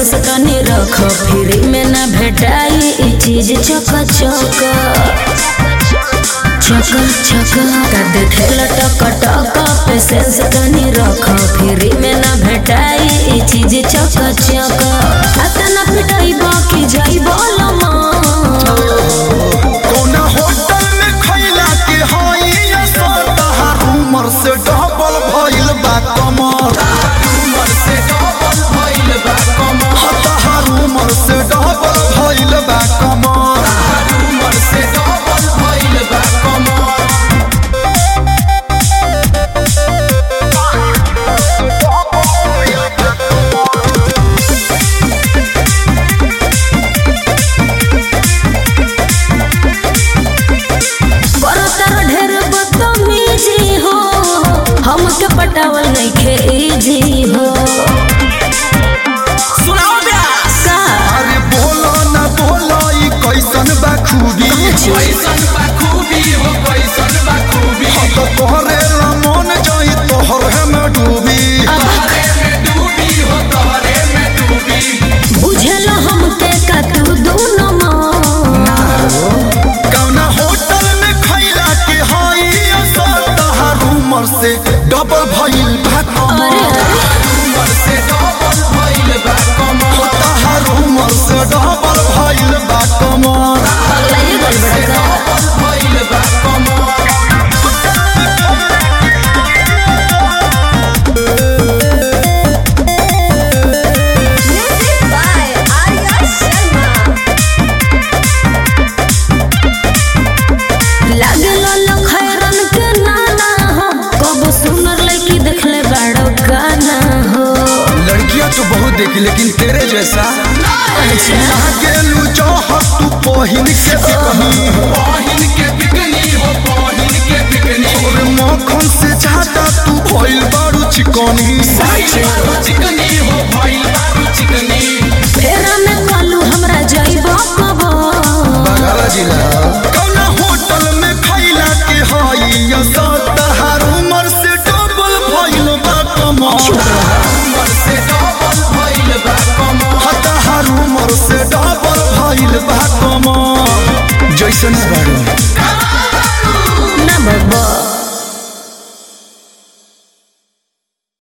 sense तनी रख free में ना भेटाई ई चीज चक चक चक चक का देखे लटक टक पे सेंस तनी रख फ्री में ना भेटाई ई चीज चक चक अतना पिटाई बाकी जाई बोलमा कौना होटल में खैला के हई असर तहार उमर से डबल भइल बा कमर उमर से डबल भइल बा कमर तहार उमर से डबल भइल बा कमर उमर से डबल भइल बा कमर बरतर ढेर बदतमीजी हो हमके पटावल नइखे इजी हो सुनाओ ब्यास का अरे बोलो ना बोलो ई कैसन बा खूबी कैसन बा खूबी हो कैसन बा खूबी हम तो तोहरे ला मन जाई तोहरे में डूबी तोहरे में डूबी हो तोहरे में डूबी बुझल हमके का तू दोनों माँ कौना होटल में खैला के हई असर तहार उमर से डबल भइल बा कमर उमर से डबल भइल बा कमर तहार उमर से डबल भइल बा कमर पगलाइए गल बड़ा का भइल बा कमर म्यूजिक बाय आर्या शर्मा लागल लखैरन के नाना हो कब सुनर लड़की देखले बड़ो गाना हो लड़कियां तो बहुत देखी लेकिन तेरे जैसा गेलू चाहत तू पहिन के बिकनी पहिन के बिकनी हो पहिन के बिकनी और मक्खन से ज्यादा तू भइल बारू चिकनी चिकनी हो भइल बारू चिकनी फेरा में कालू हमरा जाइबो कबो बगल जिला कौना होटल में खैला के हई असर तहार उमर से डबल भइल बा कमर उमर से डबल भइल बा कमर तहार उमर से डबल भइल बा कमर जैसन बारू